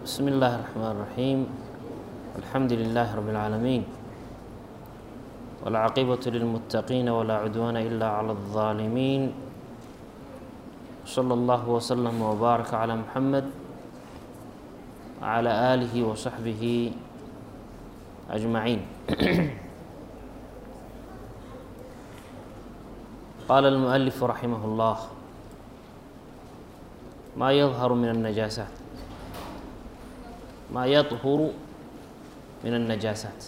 بسم الله الرحمن الرحيم الحمد لله رب العالمين والعاقبة للمتقين ولا عدوان إلا على الظالمين صلى الله وسلم وبارك على محمد وعلى آله وصحبه أجمعين قال المؤلف رحمه الله ما يظهر من النجاسات ما يطهر من النجاسات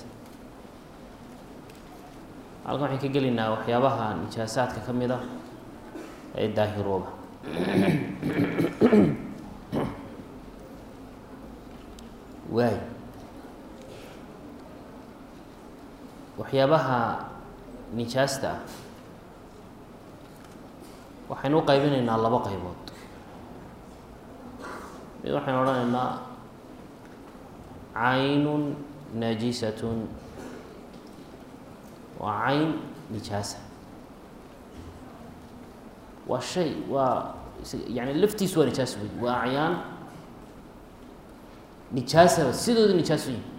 halkan waxaan ka gelaynaa waxyaabaha nijaasaadka ka mid ah ee daahirooba waay waxyaabaha nijaasta ah waxaynu u qaybinaynaa labo qaybood mid waxaynu odhanaynaa caynun najisatun waa cayn nijaasa waa shay waa yani laftiisu waa nijaas wey waa acyaan nijaasaba sidooda nijaasu yihi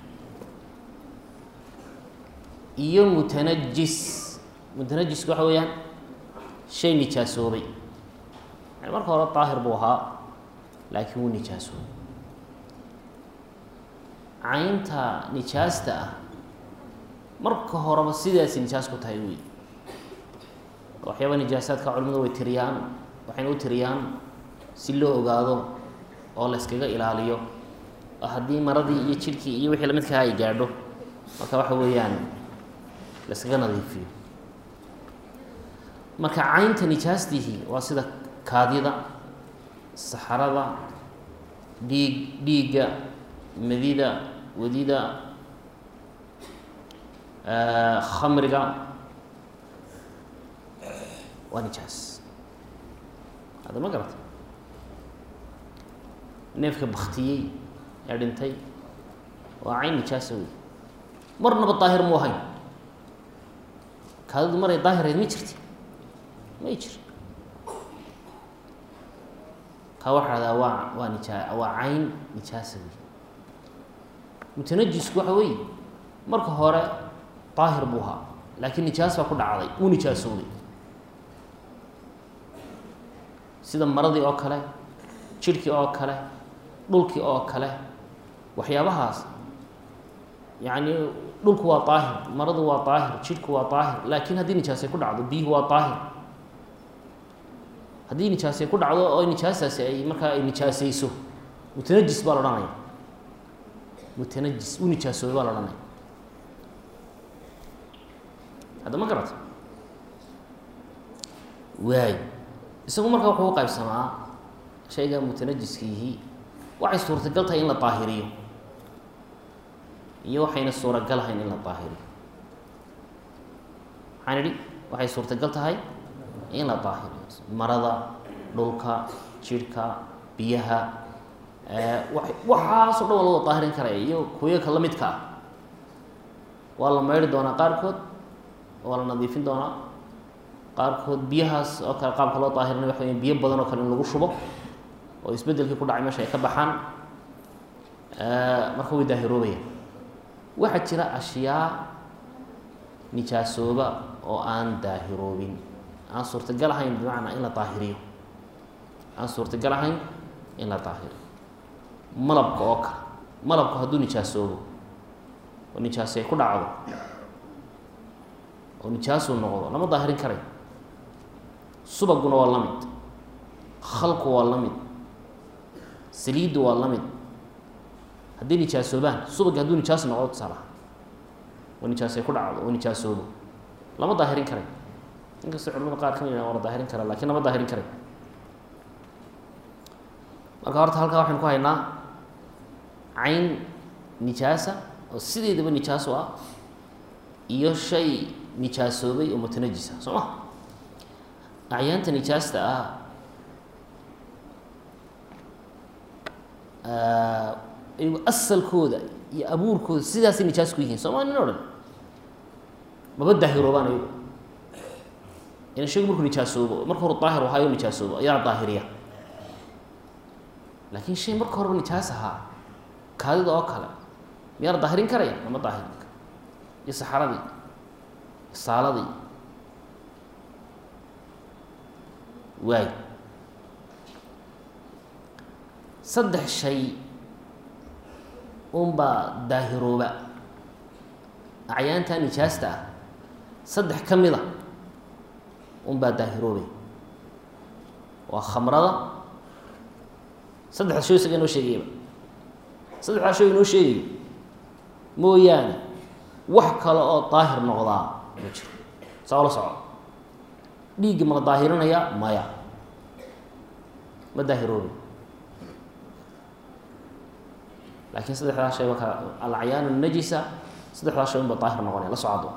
iyo mutanajis mutanajisku waxa weeyaan shay nijaasoobay yani marka hore daahir buu ahaa laakiin wuu nijaasoobay caynta nijaasta ah marka horeba sidaasi nijaas ku tahay wey waxyaaba nijaasaadka culimadu way tiriyaan waxayna u tiriyaan si loo ogaado oo la yskaga ilaaliyo oo haddii maradii iyo jidhkii iyo wixii lamidkaha ay gaadho marka waxa weeyaan la yskaga nadiifiyo marka caynta nijaastihi waa sida kaadida saxarada dhiig dhiigga madida wadida khamriga waa nijaas hadda ma garata neefka baktiyey ee dhintay waa cayn nijaasa wey marnaba daahir mu ahayn kaadidu maray daahirayd ma jirti may jir kaa waxa hahdaa waa waa nijaa waa cayn nijaasa wey mutanajisku waxa weeye marka hore daahir buu ahaa laakiin nijaas baa ku dhacday uu nijaasoobay sida maradii oo kale jidhkii oo kale dhulkii oo kale waxyaabahaas yacni dhulku waa daahir maradu waa daahir jidhku waa daahir laakiin haddii nijaasay ku dhacdo biyuhu waa daahir haddii nijaasay ku dhacdo oo nijaastaasi ay markaa ay nijaasayso mutanajis baa la odhanaya mutanajis uu nijaasoobay baa la odhanaya hadda ma garata waay isagu marka wuxuu u qaybsamaa shayga mutanajiskiihi waxay suurtagal tahay in la daahiriyo iyo waxayna suuragal ahayn in la daahiriyo maxaan idhi waxay suurtagal tahay in la daahiriyo marada dhulka jidhka biyaha waxaasoo dhan waa loo daahirin karaya iyo kuyoka la midka ah waa la maydhi doonaa qaarkood waa la nadiifin doonaa qaarkood biyahaas oo kale qaabka loo daahirina waxa weya biyo badan oo kale in lagu shubo oo isbeddelkii ku dhacay meesha ay ka baxaan marka way daahiroobayaan waxaa jira ashyaa nijaasooba oo aan daahiroobin aan suurtagal ahayn bimacnaa in la daahiriyo aan suurtagal ahayn in la daahiriyo malabka oo kale malabku hadduu nijaasoobo oo nijaasay ku dhacdo oo nijaasuu noqdo lama daahirin karayo subaguna waa la mid khalku waa la mid saliiddu waa la mid haddii nijaasoobaan subaggi hadduu nijaas noqdo tusaalaha oo nijaasay ku dhacdo oo nijaasoobo lama daahirin karayo inkastoo culamada qaar ka mid waa la daahirin karaa lakin lama daahirin karayo marka horta halkaa waxaynu ku haynaa cayn nijaasa oo sideedaba nijaas u ah iyo shay nijaasoobay oo mutanajisa soo ma acyaanta nijaasta ah iyagu asalkooda iyo abuurkooda sidaasay nijaas ku yihiin sooma nin o dhan maba daahiroobaan ayagu ina shaygu markuu nijaasoobo marka hore daahir ahaayo nijaasoobo ayaa daahiriya laakiin shay marka horeba nijaas ahaa kaadida oo kale miyaa la daahirin karaya lama daahirin karo iyo saxaradii saaladii waay saddex shay unbaa daahirooba acyaanta nijaasta ah saddex ka mid a unbaa daahiroobay waa khamrada saddexda shay isaga inoo sheegayaba saddexdaa shay inoo sheegayo mooyaane wax kale oo daahir noqdaa ma jiro saa ola soco dhiiggi ma la daahirinayaa maya ma daahiroobi laakiin saddexdaa shay waa ka alcayaanu najisa saddexdaa shay unba daahir noqonaya la socdo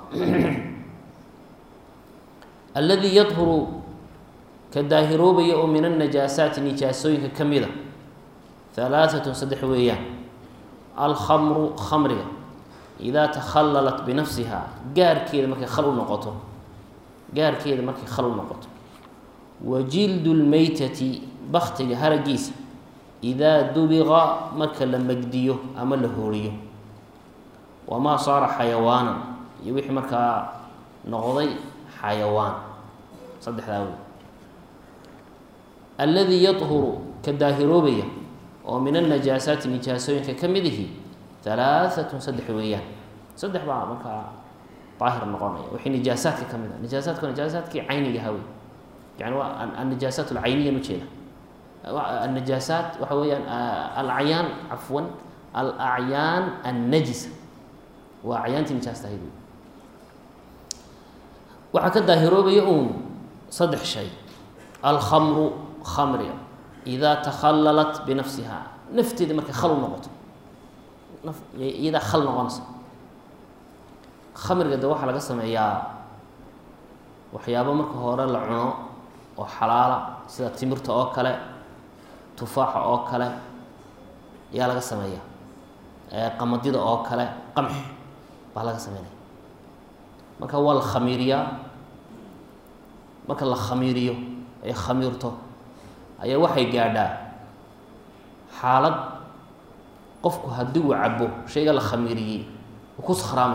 alladii yadhuru ka daahiroobaya oo min annajaasaati nijaasooyinka ka mida halaaatun saddex weeyaan alkhamru khamriga idaa takhallalat binafsiha gaarkeeda markay khal u noqoto gaarkeeda markay khal u noqoto wa jildu lmeytati baktiga haragiisa idaa dubiqa marka la megdiyo ama la hooriyo wamaa saara xayawaanan iyo wixii markaa noqday xayawaan saddexdaa wey alladii yadhuru ka daahiroobaya oo min annajaasaati nijaasooyinka ka mid ihi halaaatun saddex weeyaan saddex baa markaa daahir noqonaya wixii nijaasaadka ka mid a nijaasaadka nijaasaadkii cayniga hawey yani waa annajaasaat alcayniyan ujeeda annajaasaat waxa weeyaan alacyaan cafwan alacyaan annajisa waa acyaantii nijaasta ahayd wey waxaa ka daahiroobaya uun saddex shay alkhamru khamriga idaa takhallalat binafsiha nafteeda markay khal u noqoto naf iyadaa khal noqonaysa khamriga de waxaa laga sameeyaa waxyaabo marka hore la cuno oo xalaala sida timirta oo kale tufaaxa oo kale ayaa laga sameeyaa qamadida oo kale qamx baa laga sameynaya marka waa la khamiiriyaa marka la khamiiriyo ay khamiirto ayaa waxay gaadhaa xaalad qofku haddii uu cabo shayga la khamiiriyey uu ku sakhraamay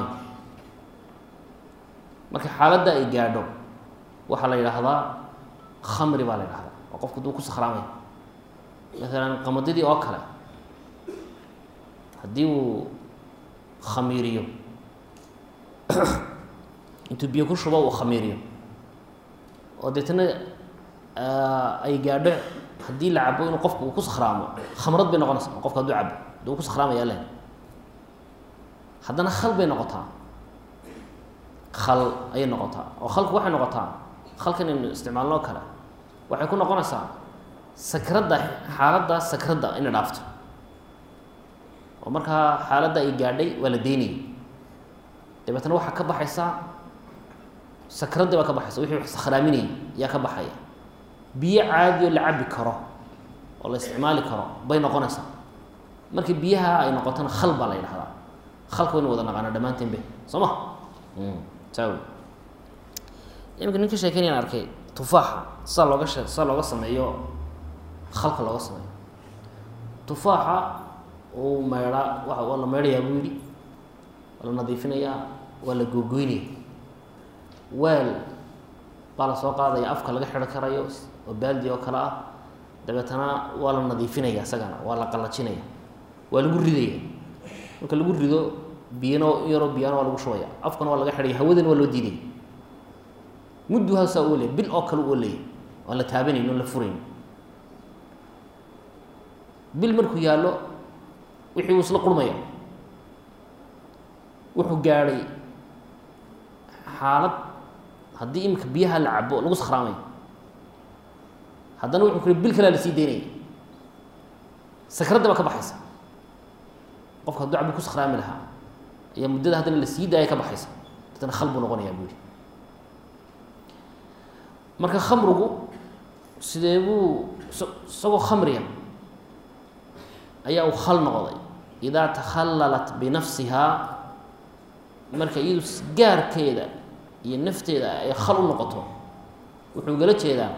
marka xaaladda ay gaadho waxaa la yidhaahdaa khamri baa la yidhahdaa oo qofku hadduu ku sakhraamay maalan qamadidii oo kale haddii uu khamiiriyo intuu biyo ku shubo uu khamiiriyo oo deetana ay gaadho haddii la cabo inuu qofku uu ku sakhraamo khamrad bay noqonaysa qofka haduu cabo haduu ku sakhraamaya len haddana khal bay noqotaa khal ayay noqotaa oo khalku waxay noqotaa khalkan aynu isticmaalno o kale waxay ku noqonaysaa sakradda xaaladda sakradda inay dhaafto oo markaa xaaladda ay gaadhay waa la deynayay dabeetna waxaa ka baxaysaa sakraddi baa ka baxaysa wixii wax sakhraaminayay ayaa ka baxaya biyo caadi oo la cabi karo oo la isticmaali karo bay noqonaysaa markii biyaha ay noqotona khal baa la yidhahdaa khalka waynu wada naqaana dhammaanteen be soo ma saa wey imika nin ka sheekeynayaan arkay tufaaxa saa looga she saa looga sameeyo khalka looga sameeyo tufaaxa uu meydhaa wa waa la meydhayaa buu yidhi waa la nadiifinayaa waa la googoynaya weel baa la soo qaadaya afka laga xidho karayo oo baaldi oo kale ah dabeetana waa la nadiifinaya isagana waa la qallajinaya waa lagu ridaya marka lagu rido biyana yaroo biyana waa lagu shubaya afkana waa laga xidhaya hawadana waa loo diidaya muddu haasaa u olaya bil oo kale u olaya aan la taabanayn oon la furayn bil markuu yaallo wixii uu isla qurmaya wuxuu gaadhay xaalad haddii imika biyaha la cabo lagu sakhraamay haddana wuxuu ku bil kalea la sii daynaya sakradda baa ka baxaysa qofka hadduu cabi ku sakhraami lahaa ayaa muddada haddana la sii daaya ka baxaysa dadna khal buu noqonayaa buu yihi marka khamrigu sidee buu isagoo khamriga ayaa uu khal noqday idaa takhallalat binafsihaa marka iyadu gaarkeeda iyo nafteeda ay khal u noqoto wuxuu gala jeedaa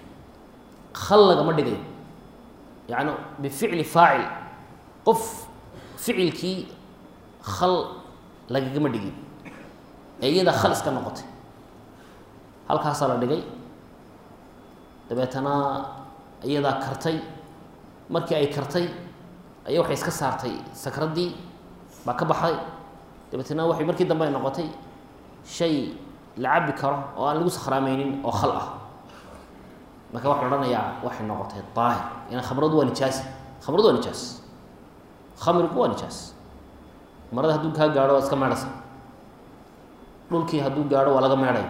khal lagama dhigayo yacni bificli faacil qof ficilkii khal lagagama dhigin ee iyadaa khal iska noqotay halkaasaa la dhigay dabeetana iyadaa kartay markii ay kartay ayaa waxay iska saartay sakraddii baa ka baxday dabeetana waxay markii dambe ay noqotay shay la cabi karo oo aan lagu sakhraameynin oo khal ah marka waxa la odhanayaa waxay noqotay daahir ina khamradu waa nijaasi khamradu waa nijaas khamrigu waa nijaas marada hadduu kaa gaadho waa iska meedhaysa dhulkii hadduu gaadho waa laga meedhay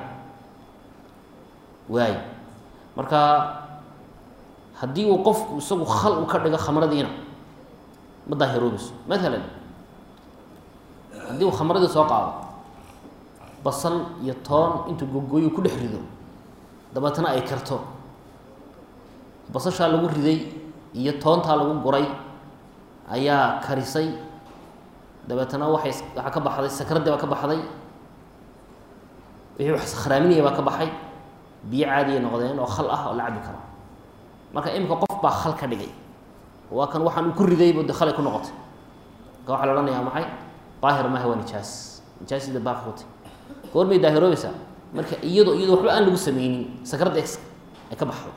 waay marka haddii uu qofku isagu khal u ka dhigo khamradiina ma daahiroobayso maalan haddii uu khamradii soo qaado basal iyo toon intuu gogooyu ku dhex rido dabeetana ay karto basashaa lagu riday iyo toontaa lagu guray ayaa karisay dabeetana waxay waxaa ka baxday sakraddii baa ka baxday wixii wax sakhraaminaya baa ka baxay biyo caadiyay noqdeen oo khal ah oo la cabi karo marka imika qof baa khal ka dhigay waa kan waxaan uu ku ridaybu de khalay ku noqotay marka waxaa la odhanayaa maxay daahir maaha waa nijaas nijaasida baaqi ku tay goormay daahiroobaysaa marka iyadoo iyadoo waxba aan lagu sameynin sakradda ex ay ka baxdo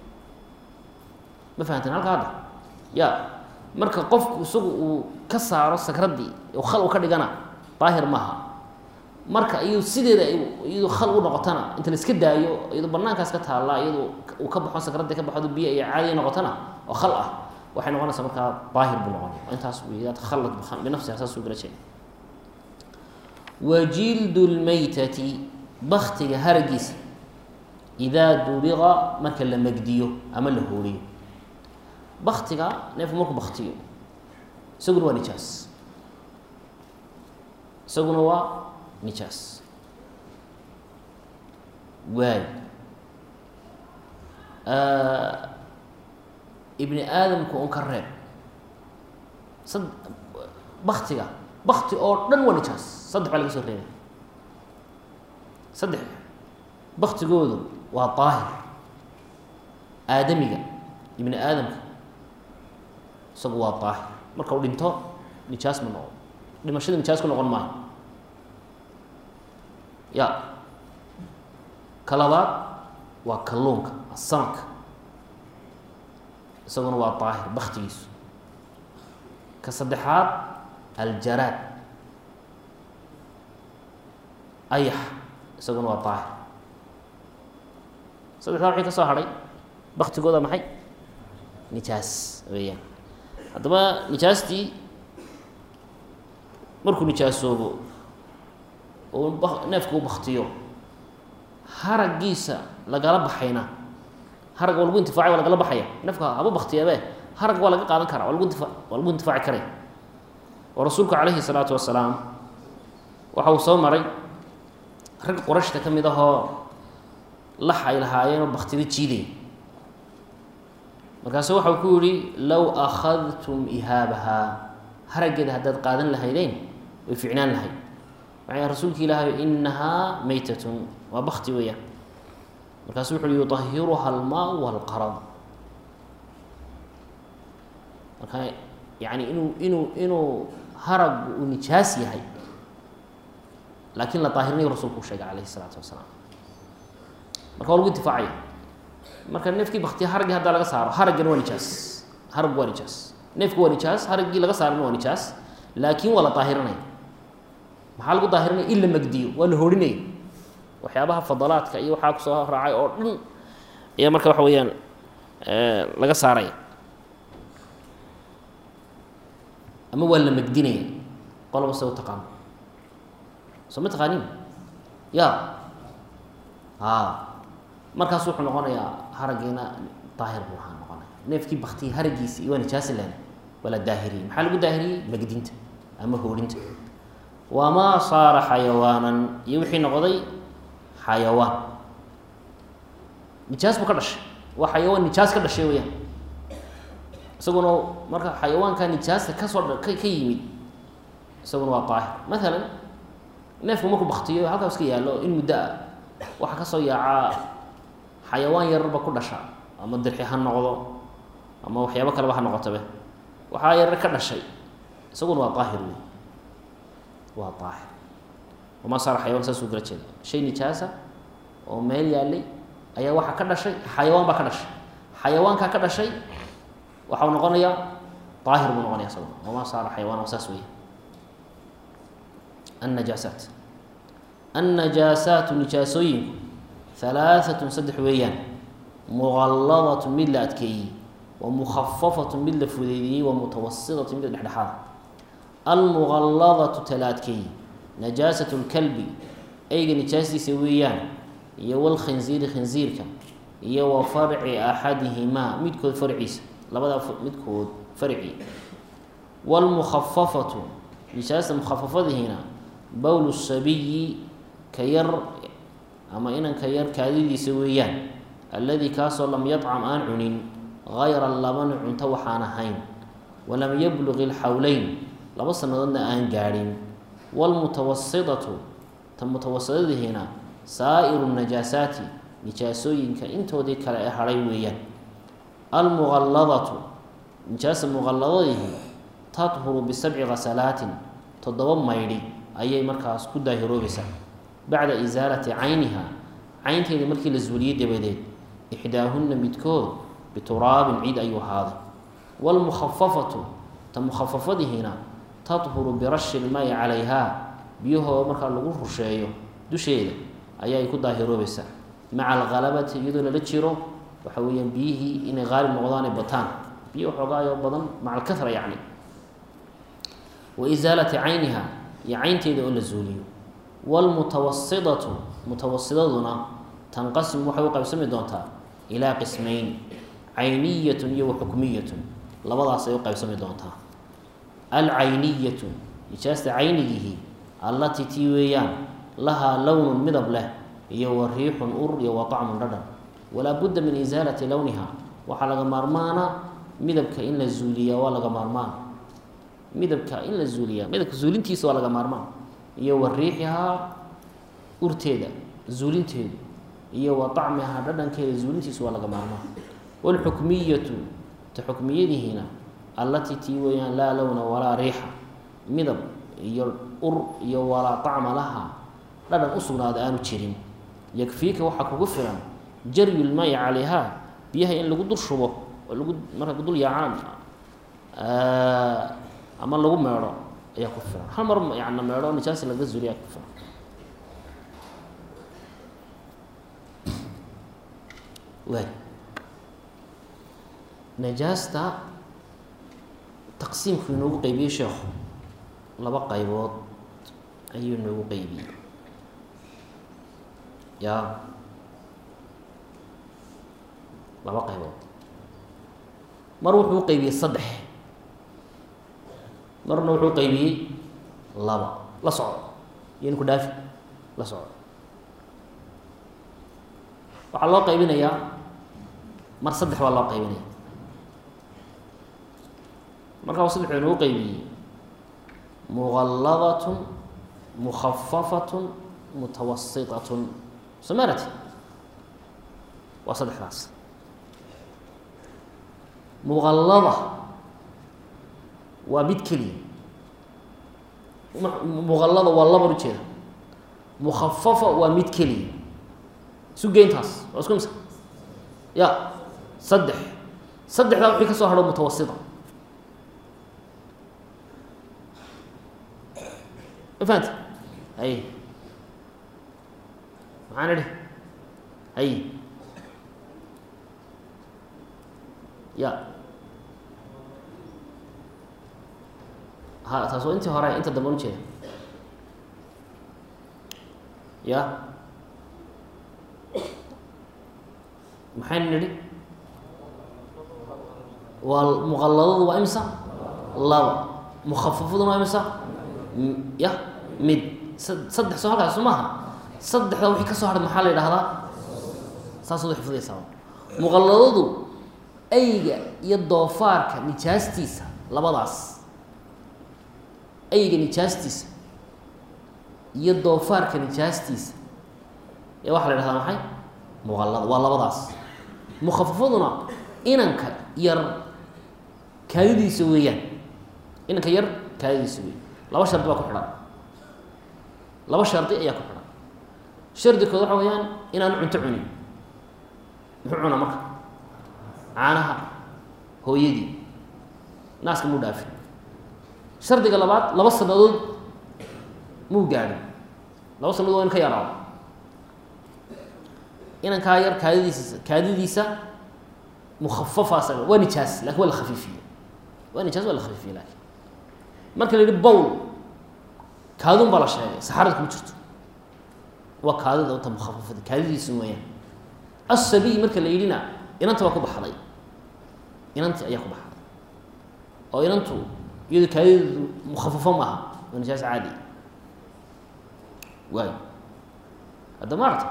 ma fahamteen halka hadda ya marka qofku isagu uu ka saaro sakraddii oo khal u ka dhigana daahir maaha marka iyadu sideeda iyadu khal u noqotana inta la iska daayo iyadoo banaankaas ka taallaa iyadoo uu ka baxo sakraddii ka baxdo biyo iyo caadiya noqotana oo khal ah waxay noqonaysaa markaa daahir buu noqonaya intaas wiyaad khalad binafsiha saas uu gala jeeda wajildu lmaytati baktiga haragiisa idaa dubiqa marka la megdiyo ama la hooriyo baktiga neefku markuu baktiyo isaguna waa nijaas isaguna waa nijaas waay ibni aadamku un ka reeb sad baktiga bakti oo dhan waa nijaas saddex baa laga soo reebay saddex baktigoodu waa daahir aadamiga ibni aadamka isagu waa daahir marka uu dhinto nijaas ma noqo dhimashada nijaas ku noqon maayo ya ka labaad waa kalluunka asamka isaguna waa daahir baktigiisu ka saddexaad aljaraad ayax isaguna waa daahir saddexdaa waxay ka soo hadhay baktigooda maxay nijaas weeyaan haddaba nijaastii markuu nijaasoobo oo neefka u baktiyo haraggiisa lagala baxayna haragga waa lagu intifacay waa lagala baxaya neefka haba baktiyabe haragga waa laga qaadan karaa waa lagu intifa waa lagu intifaaci karaya oo rasuulku calayhi salaatu wasalaam waxa uu soo maray rag qorashta ka mid ahoo lax ay lahaayeenoo baktida jiidaya markaasu waxa uu ku yihi low akhadtum ihaabahaa haraggeeda haddaad qaadan lahaydeen way ficnaan lahayd waxay rasuulka ilaahay inahaa maytatun waa bakti weeyaan markaasu wuxu uhi yuطahiruha almaau walqarad marka yani inuu inuu inuu haraggu uu nijaas yahay laakiin la daahirinayo rasulku u sheegay calayhi الsalaatu wasalaam marka waa lagu intifaacaya marka neefkii baktiya haraggii haddaa laga saaro haraggana waa nijaas haraggu waa nijaas neefku waa nijaas haraggii laga saarana waa nijaas laakiin waa la daahirinaya maxaa lagu daahirinaya in la megdiyo waa la horinaya waxyaabaha fadalaadka iyo waxaa kusoo raacay oo dhan ayaa marka waxa weeyaan laga saaraya ama waa la megdinaya qoloba se u taqaano soo ma taqaanin ya a markaas wuxuu noqonayaa haraggiina daahir buu ahaa noqonaya neefkii baktiya haraggiisa iyo waa nijaasi lehna waa la daahiriyey maxaa lagu daahiriyey megdinta ama hoorinta wamaa saara xayawaanan iyo wixii noqday xayawaan nijaas buu ka dhashay waa xayawaan nijaas ka dhashay weyaan isaguna marka xayawaanka nijaasta kasoo ka ka yimid isaguna waa daahir maalan neefku markuu baktiyo halkaa iska yaallo in muddo ah waxaa kasoo yaacaa xayawaan yararba ku dhasha ama dirxi ha noqdo ama waxyaabo kaleba ha noqotabe waxaa yarar ka dhashay isaguna waa daahir wey waa daahir wamaa saara xayawaan saasuu kala jeeda shay nijaasa oo meel yaalay ayaa waxaa ka dhashay xayawaan baa ka dhashay xayawaankaa ka dhashay waxau noqonayaa daahir buu noqonaya isaguna wamaa saara xayawaan waa saas weya annajaasaat annajaasaatu nijaasooyinku halaaatun saddex weeyaan muqalladatun mid la adkeeyey wa mukhafafatun mid la fudeydiyey wa mutawasitatun mid dhexdhexaada almuqalladatu tala adkeeyey najaasatu lkalbi eyga nijaastiisa weeyaan iyo walkhinziiri khinziirka iyo wa farci axadihimaa midkood farciisa labadaa midkood farci wlmukhafafatu nijaasta mukhafafadihiina bowl sabiyi ka yar ama inanka yar kaadidiisa weeyaan alladii kaasoo lam yadcam aan cunin gayra labani cunto waxaan ahayn walam yabluq ilxawleyn laba sannadoodna aan gaadhin waalmutawasidatu ta mutawasidadihiina saa'iru najaasaati nijaasooyinka intoodii kale ee hadhay weeyaan almuqalladatu nijaasa muqalladadihi tadhuru bisabci khasalaatin toddoba maydhi ayay markaas ku daahiroobaysaa bacda isaalati cayniha caynteeda markii la zuuliyey dabadeed ixdaahunna midkood bituraabin ciid ayuu ahaaday waalmukhafafatu ta mukhafafadihiina tadhuru birashi lmayi calayhaa biyahoo markaa lagu rusheeyo dusheeda ayaay ku daahiroobaysaa maca alhalabati iyadoo lala jiro waxa weeyaan biyihii inay qaalib noqdaanay bataan biyo xoogaayoo badan maca alkahra yacni wa isaalati cayniha iyo caynteeda oo la zuuliyo waalmutawasidatu mutawasidaduna tanqasim waxay u qaybsami doontaa ilaa qismayn cayniyatun iyo waxukmiyatun labadaas ay u qaybsami doontaa alcayniyatu nijaasta caynigihi allatii tii weeyaan lahaa lownun midab leh iyo wa riixun ur iyo wa طacmun dhadhan walaa budda min isaalati lowniha waxaa laga maarmaana midabka in la zuuliyaa waa laga maarmaan midabka in la zuuliyaa midabka zuulintiisa waa laga maarmaan iyo wa riixihaa urteeda zuulinteedu iyo wa طacmihaa dhadhankeeda zuulintiisa waa laga maarmaan wاlxukmiyatu ta xukmiyadihiina allatii tii weeyaan laa lowna walaa riixa midab iyo ur iyo walaa طacma laha dhadhan u sugnaada aanu jirin yakfiika waxaa kugu filan jaryu lmayi calayhaa biyaha in lagu dul shubo oo lagu marka dul yaacaan ama lagu meedho ayaa ku filan hal mar yana meedho nijaasi laga zuuliya ku filan waay najaasta taqsiimku inoogu qeybiyey sheekhu laba qaybood ayuu inoogu qeybiyey ya laba qaybood mar wuxuu u qeybiyey saddex marna wuxuu u qeybiyey laba la socdo iyon ku dhaafi la socdo waxaa loo qaybinayaa mar saddex baa loo qaybinaya markaa saddex baa inoogu qeybiyey muqalladatun mukhafafatun mutawasitatun somarati waa saddexdaas muqallada waa mid keliya muqallada waa laba ujeeda mukhafafa waa mid keliya isu geyntaas waa isku misa ya saddex saddexdaa wixii ka soo hadho mutawasita ma fahamti hay maxaan idhi hay ya ha taas waa intii hore inta dambe an ujeeda ya maxaynu nidhi waa muqalladadu waa imisa laba mukhafafaduna waa imisa ya mid saddex soo halkaas soo maaha saddexda wixii ka soo hadhay maxaa la yidhahdaa saasad u xifdaysaa muqalladadu ayga iyo doofaarka nijaastiisa labadaas ayga nijaastiisa iyo doofaarka nijaastiisa ee waxaa la yhahdaa maxay muqallada waa labadaas mukhafafaduna inanka yar kaadidiisa weeyaan inanka yar kaadidiisa wey laba shardi baa ku xidhan laba shardi ayaa ku xidhan shardi kood waxa weeyaan inaanu cunto cunin muxuu cunaa marka caanaha hooyadii naaska muu dhaafin shardiga labaad laba sanadood muu gaadhin laba sanadood waa in ka yaraado inankaa yar kaadidiisa kaadidiisa mukafafaas waa nijaas lakin waa la khafiifiye waa nijaas waa la khafiifiye lakin marka la yihi bowl kaadun baa la sheegay saxarada kuma jirto waa kaadida uta mukhafafada kaadidiisa weeyaan asabiy marka la yidhina inanta baa ku baxday inanti ayaa ku baxday oo inantu iyado kaadideedu mukhafafo maaha waa nijaas caadi waay hadda maarata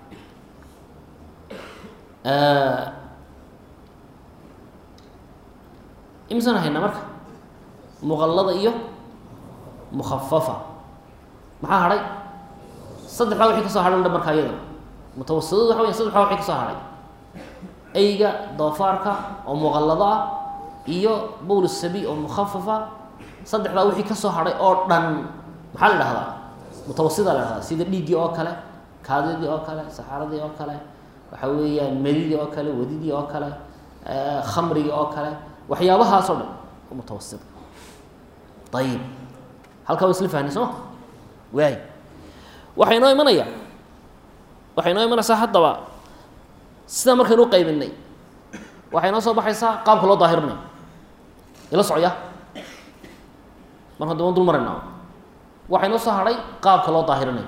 imisaan haynaa marka muqallada iyo mukhafafa maxaa hadhay saddexdaa wixii ka soo hadhan dha markaa iyada mutawasidadu waxa weya saddexdaa wixii ka soo hadhay eyga doofaarka oo muqallado ah iyo bowl sabi oo mukhafafa saddexdaa wixii ka soo hadhay oo dhan maxaa la dhahdaa mutawasida la dhahdaa sida dhiiggii oo kale kaadidii oo kale saxaaradii oo kale waxa weeyaan medidii oo kale wadidii oo kale khamrigii oo kale waxyaabahaasoo dhan mutawasit ayib halkaa wa isla fahnay soo ma waay waxay noo imanayaa waxay noo imanaysaa haddaba sidaa markaynu u qaybinay waxay noo soo baxaysaa qaabka loo daahirinayo ila socya mar hadda waan dul maraynaa waxay noo soo hadhay qaabka loo daahirinayo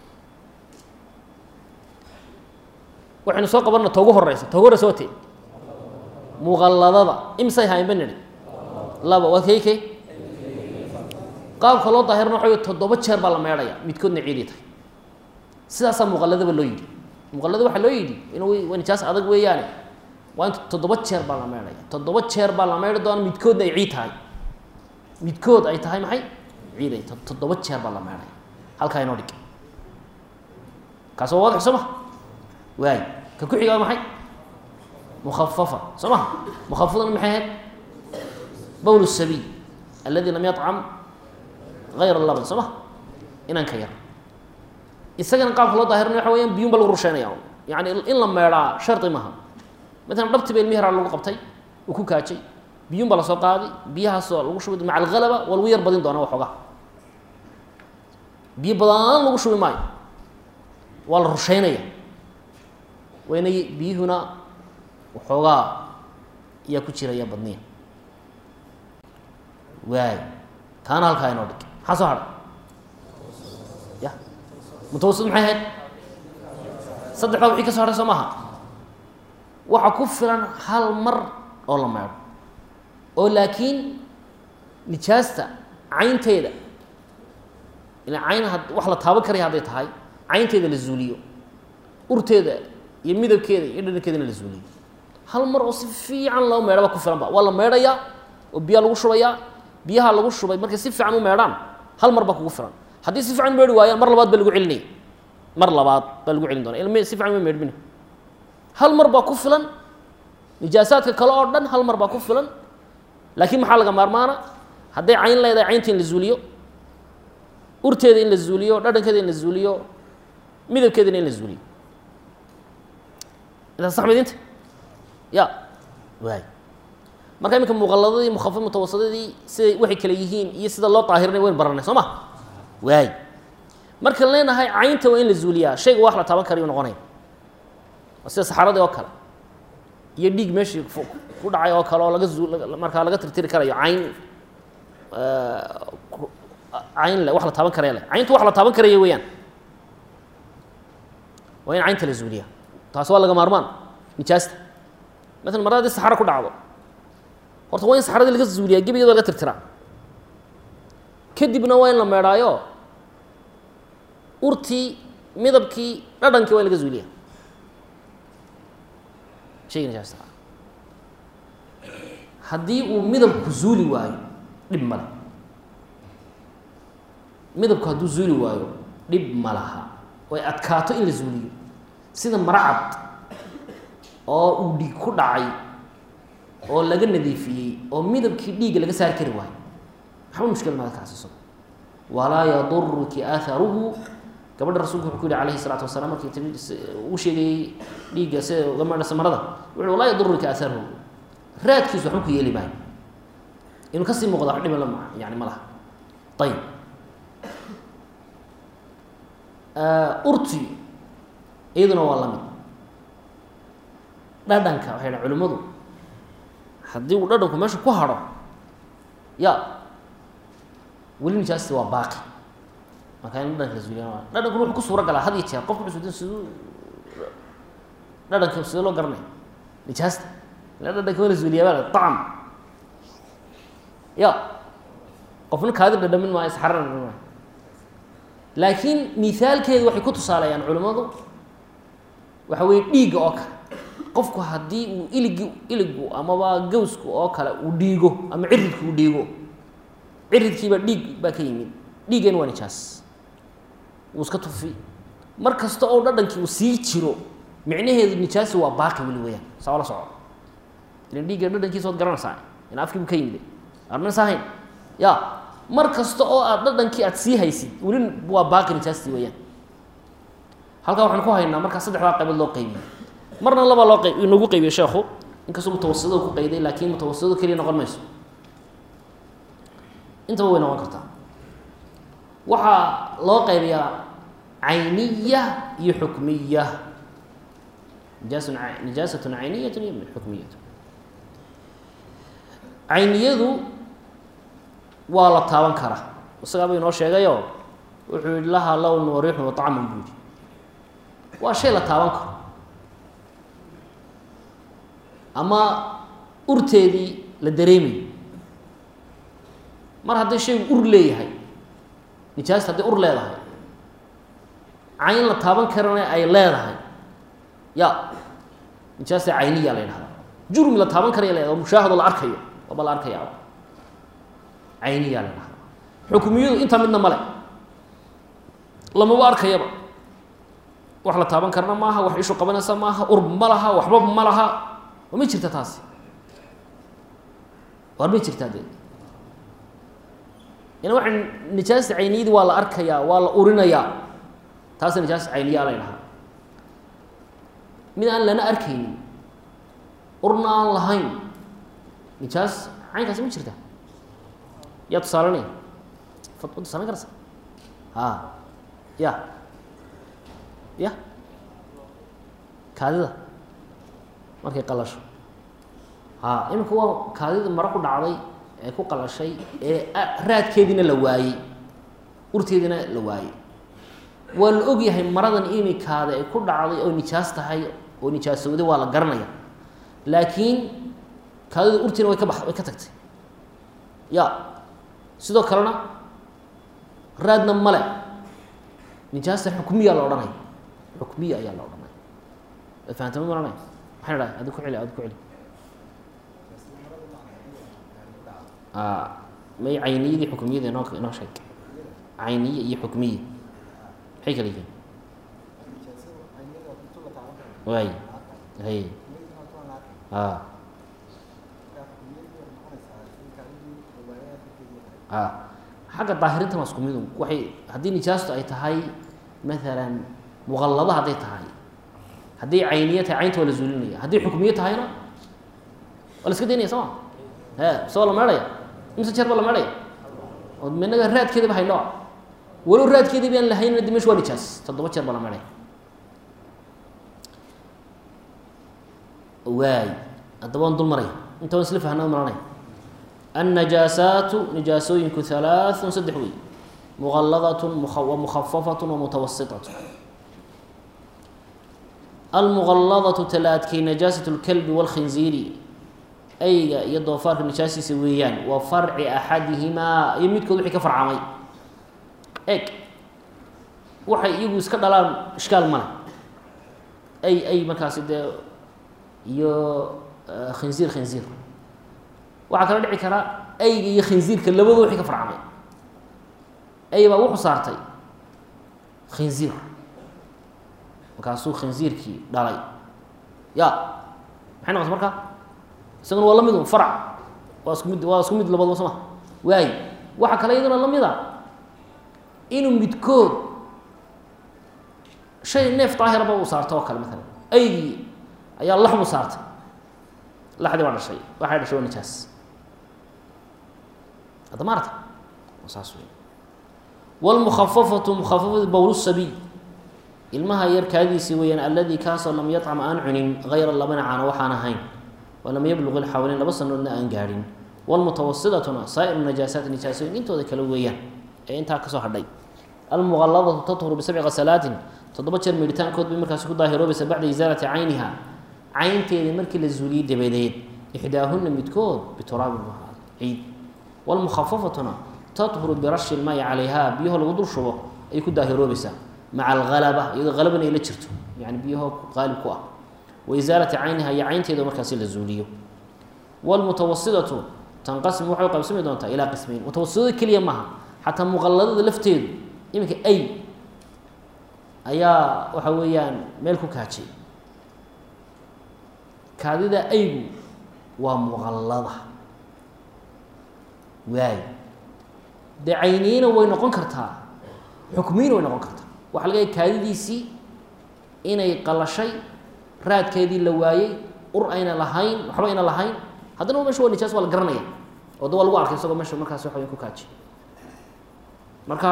waxaynu soo qabanna ta ugu horeysa ta ugu horeysa waa te muqalladada imisay hayn ba nidhi laba waa kay kay qaabka loo daahirina waxa wey toddoba jeer baa la meedhaya midkoodna ciiday tahay sidaasaa muqalladaba loo yidhi muqallada waxaa loo yidhi inuu waa nijaas adag weeyaane waa inta toddoba jeer baa la meedhaya toddoba jeer baa la meedhi doona midkoodna ay ciid tahay midkood ay tahay maxay ciiday toddoba jeer baa la meedhaya halkaa inoo dhig kaas waa waadix soo ma waay ka ku xiga waa maxay mukhafafa soo maha mukhafafadana maxay ahayd bowl sabiy aladi lam yacam hayra laban soo ma inanka yar isagana qaabka loo daahirinayo waxa weyaan biyun ba lagu rusheynaya yani in la meedhaa shardi maaha matalan dhabti ba ilmi yaraa lagu qabtay uu ku kaajay biyun baa lasoo qaaday biyahaasoo lagu shubi maca alhalaba waa lagu yar badin doonaa waxoogaa biyo badan lagu shubi maayo waa la rusheynaya wayna biyuhuna waxoogaa ayaa ku jiraya badniya waay taana halkaa inoo dhig maxaa soo hadhay ya mutawasid maxay ahayd saddexdaa wixii ka so hadhay soo maaha waxa ku filan hal mar oo la meedho oo laakiin nijaasta caynteeda ila cayn had wax la taaban karaya hadday tahay caynteeda la zuuliyo urteeda iyo midabkeeda iyo dhadhankeedana la zuuliyo hal mar oo si fiican loo meedhaba ku filan ba waa la meedhayaa oo biyaa lagu shubayaa biyaha lagu shubay markay si fiican u meedhaan hal mar baa kugu filan haddii si fiican meedhi waayaan mar labaad baa lagu celinaya mar labaad baa lagu celin doona ilm si fiican ma meedhmin hal mar baa ku filan nijaasaadka kale oo dhan hal mar baa ku filan laakiin maxaa laga maarmaana hadday cayn leedahay caynta in la zuuliyo urteeda in la zuuliyo dhadhankeeda in la zuuliyo midabkeedana in la zuuliyo intaas sax midinta ya waay marka iminka muqalladadii mukhafa mutawasadadii siday waxay kale yihiin iyo sida loo daahirinay waynu baranay soo ma waay markaan leenahay caynta waa in la zuuliyaa shayga wax la taaban karayu noqonaya waa sida saxaradii oo kale iyo dhiig meeshii ku dhacay oo kale oo laga zuu markaa laga tirtiri karayo cayn cayn le wax la taaban karaya le cayntu wax la taaban karaya weeyaan waa in caynta la zuuliya taas waa laga maarmaan nijaasta maala mar haddii saxaro ku dhacdo horta waa in saxaradii laga zuuliyaa gebigeeda laga tirtiraa kadibna waa in la meedhaayo urtii midabkii dhadhankii waa in laga zuuliya shayga nijaasta haddii uu midabku zuuli waayo dhib male midabku hadduu zuuli waayo dhib ma laha way adkaato in la zuuliyo sida maracad oo uu dhiig ku dhacay oo laga nadiifiyey oo midabkii dhiigga laga saari kari waayo waxba mushkil maada kaas isago walaa yaduruki aharuhu gabadha rasulku wuxuu ku yihi alayhi salaatu wasalaam markii timi uu sheegayey dhiigga sida uga meedhasa marada wuxuu walaa yaduruka aharuhu raadkiisu waxba ku yeeli maayo inuu kasii muuqda wax dhiba lama yani ma laha ayib urti iyaduna waa lamid dhadhanka waxay dhahan culimmadu haddii uu dhadhanku meesha ku hadho ya weli nijaasti waa baaqi marka in dhadhanka lasuuliya dhadhankuna wuxuu ku suura galaa had iyo jeer qofku wuxuu siduu dhadhanka sidee loo garanaya nijaasta ila dhadhanka waa la suuliyaa baa acam ya qofna kaadi dhadhamin maayo isxarana dhadhamin maayo laakiin mithaalkeedu waxay ku tusaaleeyaan culimmadu waxa weye dhiigga oo kale qofku haddii uu iligi iligu amaba gawsku oo kale uu dhiigo ama ciridku uu dhiigo ciridkiiba dhiig baa ka yimid dhiiggeen waa nijaas wuu iska tufi mar kasta oo dhadhankii uu sii jiro micnaheedu nijaasi waa baaqi weli weyaan saa la soco ilan dhiigga dhadhankiisa waad garanaysaa in afkii buu ka yimid arnas ahayn ya mar kasta oo aad dhadhankii aad sii haysid weli waa baaqi nijaastii weyaan halkaa waxaan ku haynaa markaa saddexdaa qaybood loo qeybiyey marna laba loo qeyb inagu qeybiye sheekhu inkastoo mutawasitadu ku qeyday laakiin mutawasitadu keliya noqon mayso intaba way noqon kartaa waxaa loo qaybiyaa cayniya iyo xukmiya nijaasun nijaasatun cayniyatun iyo xukmiyatu cayniyadu waa la taaban karaa isagaaba inoo sheegayo wuxuu yihi lahaa lown wariixun waطacmun buu yihi waa shay la taaban karo ama urteedii la dareemayo mar hadday shaygu ur leeyahay nijaasta hadday ur leedahay cayn la taaban karana ay leedahay ya nijaasta cayniya la yidhahdaa jurmi la taaban karaya leedahay oo mushaahado la arkayo waaba la arkaya cayniya la yidhahdaa xukmiyadu intaa midna male lamaba arkayaba wax la taaban karana maaha wax ishu qabanaysa maaha urb ma laha waxba ma laha ma jirta taasi waar ma jirtaa dee ina waa nijaasta cayniyadii waa la arkayaa waa la urinayaa taasa nijaasta cayniyaa la ydhahaa mid aan lana arkaynin urna aan lahayn nijaas caynkaasi ma jirta yaa tusaalanaya fad samayn karasa a ya ya kaadida markay qalasho a iminka waa kaadida maro ku dhacday ee ku qalashay ee raadkeediina la waayey urteediina la waayey waa la og yahay maradan imikaada ay ku dhacday oo nijaas tahay oo nijaasowday waa la garanaya laakiin kaadida urtiina way ka ba way ka tagtay ya sidoo kalena raadna male nijaasta xukmiya la odhanaya xukmiya ayaa la odhanaya waad fahamtama maranay maxay dhahay adi ku celi adi ku celi may cayniyadii xukmiyada inoo inoo sheeg cayniye iyo xukmiye maxay kala yihiin waay hay a a xagga daahirintan waa isku midu waxay haddii nijaastu ay tahay maalan muqallado hadday tahay hadday cayniye tahay caynta waa la zuulinaya haddii xukmiye tahayna waa la iska daynaya soo ma e mise waa la meedhaya imse jeer baa la meedhaya oo minaga raadkeediba haynoo walow raadkeedii baan lahaynna di mesh waa nijaas toddoba jeer baa la meedhaya waay haddaba waan dul maraya inta waan isla fahnaa maranaya annajaasaatu nijaasooyinku halaaثun saddex wey muqalladatun wa mukhafafatun wa mutawasitatun almuqalladatu talaadkay najaasat اlkalbi wاlkhinziiri ayga iyo doofaarka nijaasiisa weeyaan waa farci axadihimaa iyo midkood wixii ka farcamay eg waxay iyagu iska dhalaan ishkaal male ay ay markaasi dee iyo khinziir khinziir waxaa kala dhici karaa ayga iyo khinziirka labadoo wixii ka farcamay ay baa wuxuu saartay khinziir markaasuu khinziirkii dhalay ya maxay noqotay marka isaguna waa la mid un farc waa isku mid waa isku mid labadaba soo ma waay waxaa kale iyaduna la mid a inuu midkood shay neef daahiraba uu saarto oo kale maalan aygii ayaa laxmu saartay laxdii baa dhashay waxay dhashay waa nijaas hadda maarata saas wey wاlmukafafatu mukafafatu bowl sabiy ilmaha yar kaadidiisii weeyaan aladi kaasoo lam yacam aan cunin hayra labana caana waxaan ahayn walam yabluq ilxawleyn laba sanoodna aan gaadhin wاlmutawasidatuna saa'ir najaasaati nijaasooyin intooda kale weeyaan ee intaa kasoo hadhay almuqaladatu tathuru bisabci kasalaatin toddoba jeer meedhitaankood bay markaasi ku daahiroobaysa bacda isaalati cayniha caynteedii markii la zuuliyey dabadeed ixdaahuna midkood bituraabin ciid wاlmukhafafatuna tathuru birashi ilmaayi calayha biyaho lagu dul shubo ay ku daahiroobaysaa maca alhalaba iyadoo halabana ay la jirto yani biyaho qaalib ku ah wa isaalati cayniha iyo caynteeda markaasi la zuuliyo wاlmutawasidatu tanqasimu waxay qaybsami doontaa ilaa qismayn mutawasidada keliya maaha xataa muqaladada lafteedu iminka ay ayaa waxa weeyaan meel ku kaajay kaadida aygu waa muqallada waay dee cayniyina way noqon kartaa xukmiyina way noqon kartaa waxaa laga yaay kaadidiisii inay qalashay raadkeedii la waayey ur ayna lahayn waxba ayna lahayn haddana mesha waa nijaas waa la garanaya oo da waa lagu arkay isagoo meesha markaas waxa weya ku kaajay marka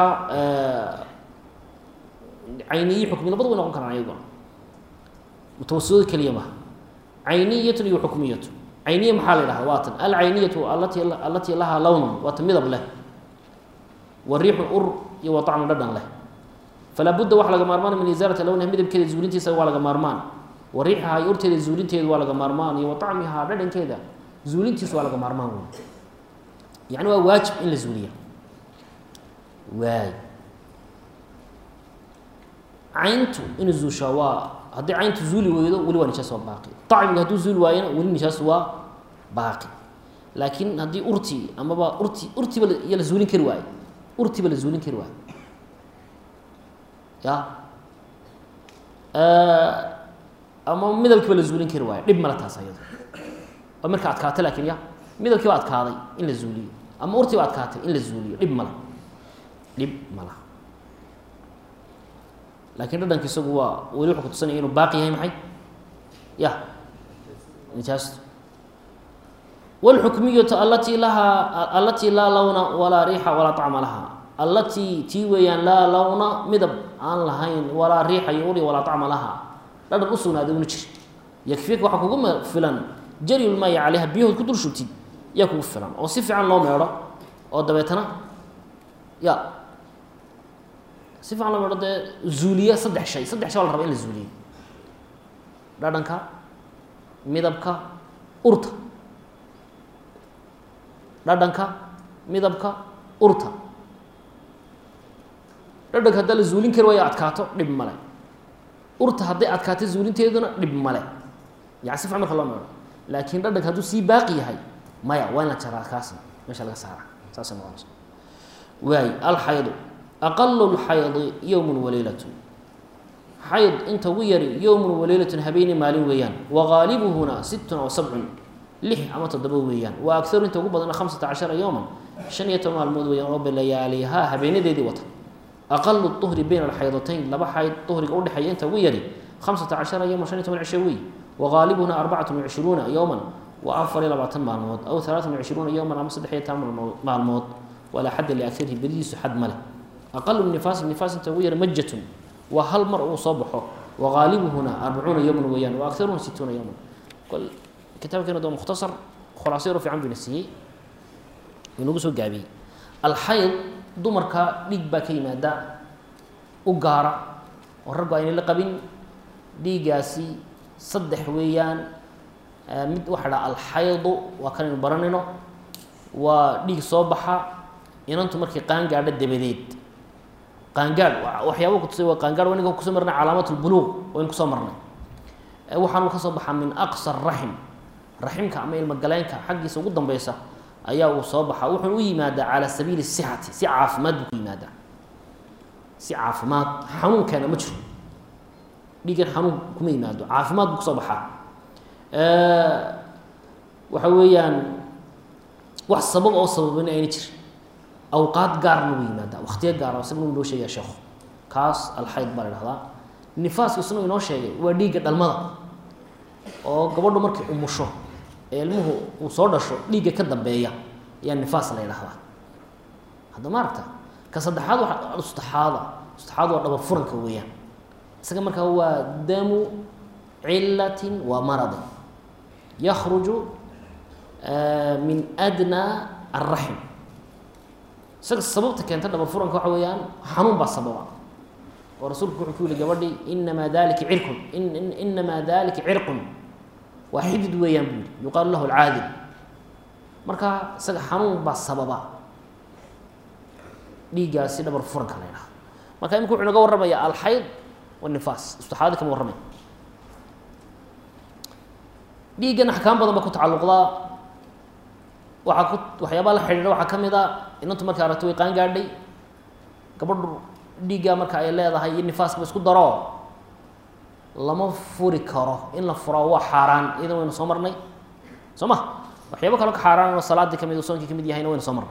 cayniyi xukmi labada way noqon karaan ayaguna mutawasidooda keliya maha cayniyatun iyo xukmiyatu cayniya maxaa la yidhaha waa tan alcayniyatu alati alatii lahaa lawnun waa ta midab leh wa riixun ur iyo wa طacmu dhadhan leh falaa budda waxa laga maarmaan min isaalati lawniha midabkeeda zuulintiisa waa laga maarmaan wa riixaha iyo urteeda zuulinteedu waa laga maarmaan iyo wa طacmihaa dhadhankeeda zuulintiisu waa laga maarmaan wey yani waa waajib in la zuuliya waay cayntu inuu zuushaa waa haddii cayntu zuuli weydo weli waa nijaas waa baaqi acmigu hadduu zuuli waayona weli nijaas waa baaqi laakiin haddii urtii amaba urti urtiba iyo la zuulin kari waayo urtiba la zuulin kari waayo ya ama midabkiiba la zuulin kari waayo dhib male taas ayado waa marka adkaata lakin ya midabkiiba adkaaday in la zuuliyo ama urtiiba adkaatay in la zuuliyo dhib male dhib mala laakiin dhadhanka isagu waa weli wuxuu kutusanaya inuu baaqi yahay maxay ya nijaastu wاlxukmiyatu alatii lahaa alatii laa lawna walaa riixa walaa طacma laha allatii tii weeyaan laa lawna midab aan lahayn walaa riixa iyo uri walaa طacma laha dhadhan u sugnaaday una jir yakfika waxaa kugu filan jaryulmaayi calayha biyahood ku dul shubtid yaa kugu filan oo si fiican loo meedho oo dabeetana ya si fiican loo meedho dee zuuliya saddex shay saddex shay waa la raba in la zuuliyo dhadhanka midabka urta dhadhanka midabka urta dhadhanka haddaa la zuulin kari waayo adkaato dhib male urta hadday adkaato zuulinteeduna dhib male yani si fican marka loo meedho laakiin dhadhanka hadduu sii baaqi yahay maya waa in la jaraa kaasna meesha laga saara saasay noqonaysa waay alxaydu aqalu lxaydi yowmun waleylatun xayd inta ugu yari yowmun waleylatun habeeni maalin weeyaan wagaalibuhuna sittun aw sabcun lix ama toddoba weeyaan wa agaru inta ugu badana khamsata cashara yowman shan iyo toban maalmood weeyaan oo balayaalihaa habeenadeedii wata aqalu uhri bayna alxaydatayn laba xayd uhriga udhexeeya inta ugu yari khamsata cashara yowman shan iyo toban cisho wey wagaalibuhuna arbacatun wacishruuna yowman waa afar iyo labaatan maalmood aw alaatan wacishruuna yowman ama saddex iyo toban maalmood walaa xadda liagarihi beridiisu xad ma leh aqalu nifaas nifaas inta ugu yar majatun waa hal mar uu soo baxo wagaalibuhuna arbacuuna yowman weeyaan wa agaruhuna situuna yowman kitaabkeena doo mukhtasar khulaasa yaro fiican buyna siiyey inagu soo gaabiyey alxayd dumarka dhiig baa ka yimaada u gaara oo raggu aynay la qabin dhiiggaasi saddex weeyaan mid waxaa dhaha alxaydu waa kanaynu baranayno waa dhiig soo baxa inantu markay qaangaadho dabadeed qaangaadh waxyaaba kutusay waa qaangaadh waa ninka kusoo marnay calaamat lbuluuq waynu kusoo marnay waxaanu ka soo baxaa min aqsa raxim raximka ama ilmogaleenka xaggiisa ugu dambeysa ayaa uu soo baxaa wuxuuna u yimaadaa calaa sabiili sixati si caafimaad buu ku yimaadaa si caafimaad xanuunkeena ma jiro dhiigan xanuun kuma yimaado caafimaad buu kusoo baxaa waxa weeyaan wax sabab oo sababin ayna jir awqaad gaarna wuu yimaadaa waktiyo gaara isagna inoo sheegaya sheekhu kaas alxayd baa la dhahdaa nifaaska isna inoo sheegay waa dhiigga dhalmada oo gabadhu markay umusho ee ilmuhu uu soo dhasho dhiigga ka dambeeya ayaa nifaas la ydhahdaa hadda ma aragta ka saddexaad waa ustaxaada ustaxaada waa dhaba furanka weeyaan isaga markaa waa damu cilatin wa maradin yakruju min adnaa alraxm isaga sababta keenta dhaba furanka waxa weeyaan xanuun baa sababa oo rasuulku wuxuu ku yihi gabadhii inamaa dalika cirkun inamaa dalika cirqun waa xidid weeyaan buu yihi yuqaalu lahu alcaadil marka isaga xanuun baa sababa dhiiggaasi dhabar furanka la ydhaha marka imika wuxuu naga warramaya alxayd wanifaas istaxaadi kama warramay dhiiggan axkaam badan ba ku tacalluqdaa waxaa ku waxyaabaa la xidhiidha waxaa ka mid a inantu markay aragto way qaan gaadhay gabadhu dhiiggaa marka ay leedahay iyo nifaaskaba isku daro lama furi karo in la furo waa xaaraan iyadan waynu soo marnay soo ma waxyaabo kaloo ka xaaraan oo salaadii kamid soonkii kamid yahayna waynu soo marnay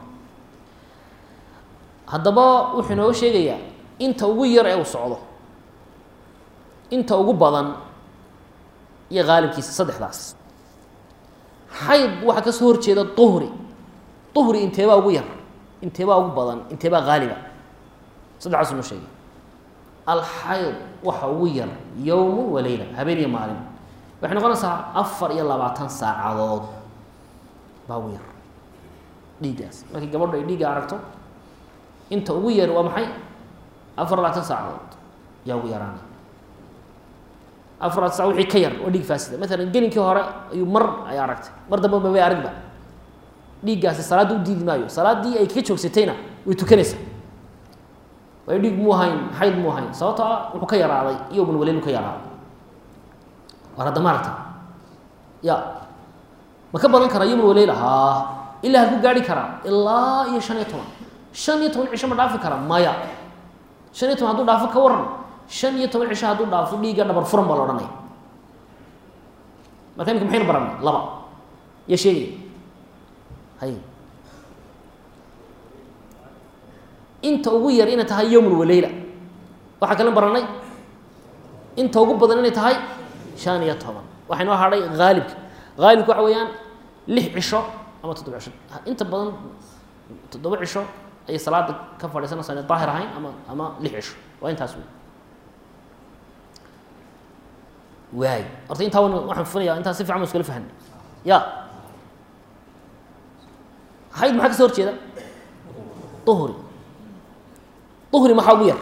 haddaba wuxuu inooga sheegayaa inta ugu yar ee uu socdo inta ugu badan iyo haalibkiisa saddexdaas xayd waxaa ka soo horjeeda duhri duhri inteebaa ugu yar inteebaa ugu badan inteebaa haaliba saddexdaas inoo sheegay alxayd waxa ugu yar yowmu wa leyla habeen iyo maalin waxay noqonaysaa afar iyo labaatan saacadood baa ugu yar dhiiggaas markii gabadhu ay dhiigga aragto inta ugu yar waa maxay afar labaatan saacadood yaa ugu yaraanay afar labaatan sac wixii ka yar waa dhiig faasida maalan gelinkii hore ayuu mar ay aragtay mar damba mabay aragba dhiiggaasi salaadda u diidi maayo salaaddii ay kaga joogsatayna way tukanaysaa waayo dhiig muu hayn xayd muu hayn sababtoo ah wuxuu ka yaraaday yowman waleylu ka yaraaday war hadda maaragta ya ma ka badan karaa yowman waleyla haa ilaa halku gaari karaa ilaa iyo shan iyo toban shan iyo toban cisho ma dhaafi kara maya shan iyo toban hadduu dhaafo ka waran shan iyo toban cisho hadduu dhaafo dhiigga dhabar furan baa la odhanaya marka imika maxaynu baranay laba iyo sheegaya hay inta ugu yar inay tahay yowmun waleyla waxaa kalen baranay inta ugu badan inay tahay shan iyo toban waxaa inoo hadhay haalibka haalibka waxa weeyaan lix cisho ama toddoba cisho inta badan toddoba cisho ayay salaada ka fadhiisanaysaa inay daahir ahayn ama ama lix cisho waa intaas wey waay horta intaa wan waxaan funaya intaa si fican ba iskula fahanay ya hayd maxaa ka soo horjeeda duhri duhri maxaa ugu yar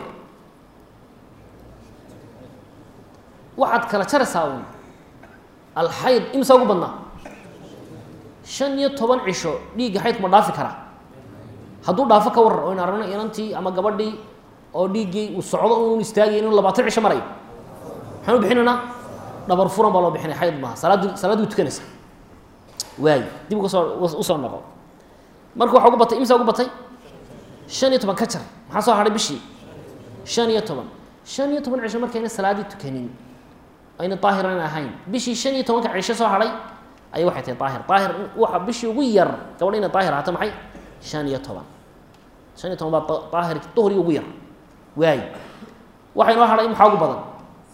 waxaad kala jaraysaa un alxayd imisa ugu badnaa shan iyo toban cisho dhiigga xaydku ma dhaafi karaa hadduu dhaafo ka warar o in aragno inantii ama gabadhii oo dhiiggii uu socdo un istaagay inuu labaatan cisho marayo maxaan u bixinaynaa dhabar furan baa loo bixinay xayd maaha salaaddi salaaddi way tukanaysaa waay dib uga soo usoo noqo marka waxaa ugu batay imisa ugu batay shan iyo toban ka jar maxaa soo hadhay bishii shan iyo toban shan iyo toban cisho markayna salaaddii tukanin ayna daahiran ahayn bishii shan iyo tobanka cisho soo hadhay ayay waxay tahay daahir daahir waxa bishii ugu yar gabadha inay daahir ahaato maxay shan iyo toban shan iyo toban baa daahir duhri ugu yar waay waxa inoo hadhay maxaa ugu badan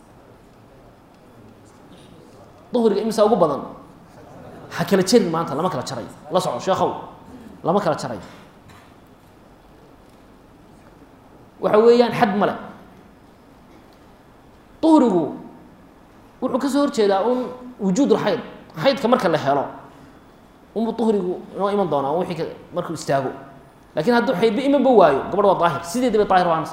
duhriga imisa ugu badan ha kala jarin maanta lama kala jarayo la soco sheekhow lama kala jarayo waxa weeyaan xad male duhrigu wuxuu ka soo horjeedaa un wujuud lxayd xaydka marka la helo unbu duhrigu inoo iman doonaa wixii ka markuu istaago lakin hadduu xaydba imanba waayo gabadh waa daahir sideedaba daahir waanaysa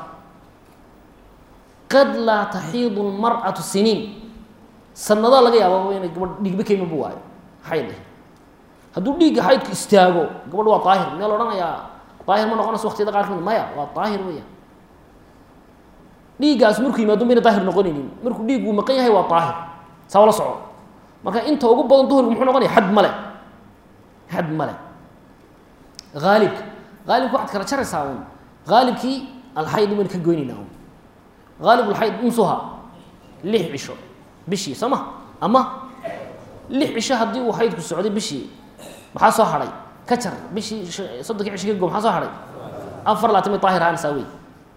qad laa taxiidu lmar'atu siniin sanadaa laga yaaba inay gabadh dhiigba ka imanba waayo xayd eh hadduu dhiigga xaydku istaago gabadh waa daahir meel odhanayaa daahir ma noqonayso waqtiyada qaar kamid maya waa daahir weeyaan dhiiggaas markuu yimaado mayna daahir noqonaynin markuu dhiiggu maqan yahay waa daahir saa la soco marka inta ugu badan duhrigu muxuu noqonaya xad male xad male haalibka haalibka waxaad kala jaraysaa un haalibkii alxayd baynu ka goynaynaa un haalib alxayd unsuha lix cisho bishii soo ma ama lix cisho haddii uu xaydku socday bishii maxaa soo hadhay ka jar bishii soddonkii cisho ka go maxaa soo hadhay afar laatan bay daahir ahaanaysaa wey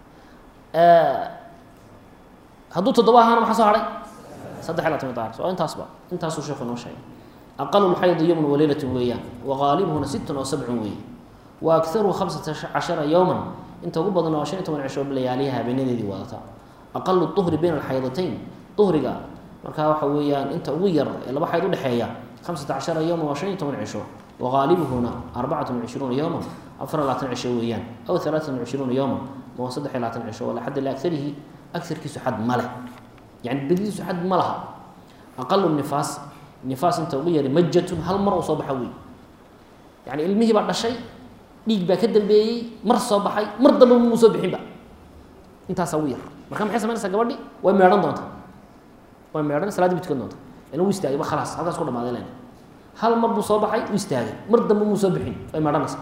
hadduu toddoba ahaana maxaa soo haray saddex iyo laatan bay daahir so intaasba intaasuu sheeku inoo sheegay aqalu lxaydi yowman waleylatun weeyaan waqaalibuhuna sittun oo sabcun weeye wa akharuhu khamsata cashara yowman inta ugu badan waa shan iyo toban cisho layaaliha habeenadeedii wadata aqalu duhri bayna alxaydatayn duhriga markaa waxa weeyaan inta ugu yar ee laba xayd udhexeeya khamsata cashara yowman waa shan iyo toban cisho waqaalibuhuna arbacatun wacishruuna yowman afar iyo labaatan cisho weeyaan aw halaatan wacishruuna yowman waa saddex iyo labaatan cisho wala xadda liakarihi agarkiisu xad ma leh yani badidiisu xad ma laha aqalu nifaas nifaas inta ugu yari majatun hal mar uu soo baxa wey yani ilmihii baa dhashay dhiig baa ka dambeeyey mar soo baxay mar dambe muu soo bixinba intaasaa ugu yar marka maxay samaynaysaa gabadhi way meedhan doontaa way meedhan salaadii bu tukan doonta ina u istaagay ba khalaas halkaas ku dhamaaday len hal mar buu soo baxay u istaagay mar dambe muu soo bixin way meedhanaysaa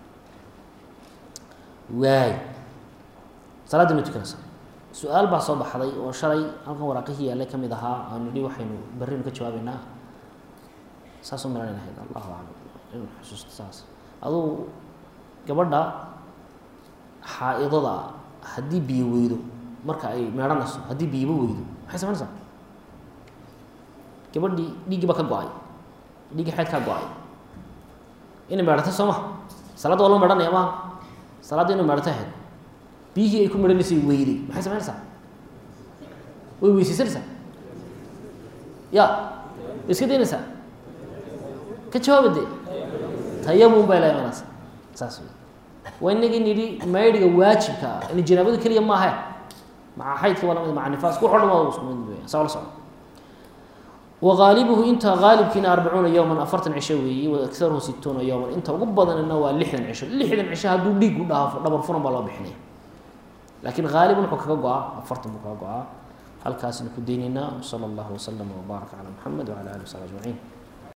waay salaaddii ma tukanaysaa su-aal baa soo baxday oo shalay halkan waraaqihii yaallay ka mid ahaa aan nidhi waxaynu berrinu ka jawaabeynaa saasoo malan ahayd allahu aclam inu xusuusto saas aduu gabadha xaa-idada haddii biyo weydo marka ay meedhanayso haddii biyaba weydo maxay samaynaysaa gabadhii dhiiggii baa ka go-ay dhiiggii xeyd kaa go-ay inay meedhatay soo maha salaadda waa loo meedhanaya maha salaadda inay meedhatay ahayd biyihii ay ku meedhanaysay weyday maxay samaynaysaa way weysaysanaysaa ya way iska daynaysaa ka jawaaba dee tayamun bay la imanaysaa saas wey waa inagii nidhi maydhiga waajibka ah in janaabadu keliya maahe maca xaydka waa lamid maca nifaas ku xodhan waa isku mid weya saa la socdo wagaalibuhu inta gaalibkiina arbacuuna yowman afartan cisho weeye wa akaruhu situuna yowman inta ugu badanina waa lixdan cisho lixdan cisho hadduu dhiig u dhaafo dhabar furan baa loo bixinaya laakiin haalibun wuxuu kaga go-aa afartan buu kaga go-aa halkaasna ku deynaynaa sala allahu waslama wbaaraka calaa muxamed wacala alihi wasabi ajmaciin